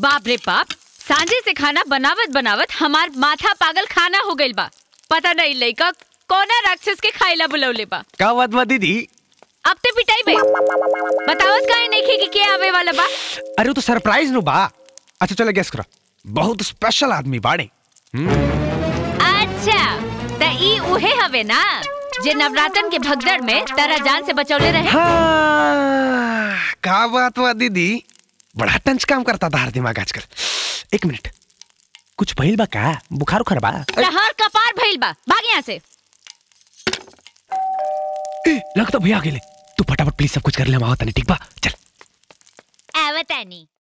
बाप रे बाप सांझे से खाना बनावत बनावत हमार माथा पागल खाना हो गइल बा पता नहीं लइका कौना राक्षस के खाइला बुलौले बा का बात बा दीदी अब ते पिटाई बे बतावत काहे नहीं कि के आवे वाला बा अरे वो तो सरप्राइज नु बा अच्छा चलो गेस करो बहुत स्पेशल आदमी बाड़े अच्छा त ई उहे हवे ना जे नवरातन के भगदड़ में तारा जान से बचौले रहे हाँ, का बात बा दीदी बड़ा टंच काम करता था हर दिमाग आजकल एक मिनट कुछ भइल बा का बुखार उखार बा लहर कपार भइल बा भाग यहाँ से ए, लगता भैया आ गेले तू फटाफट प्लीज सब कुछ कर ले हम आवत नहीं ठीक बा चल आवतानी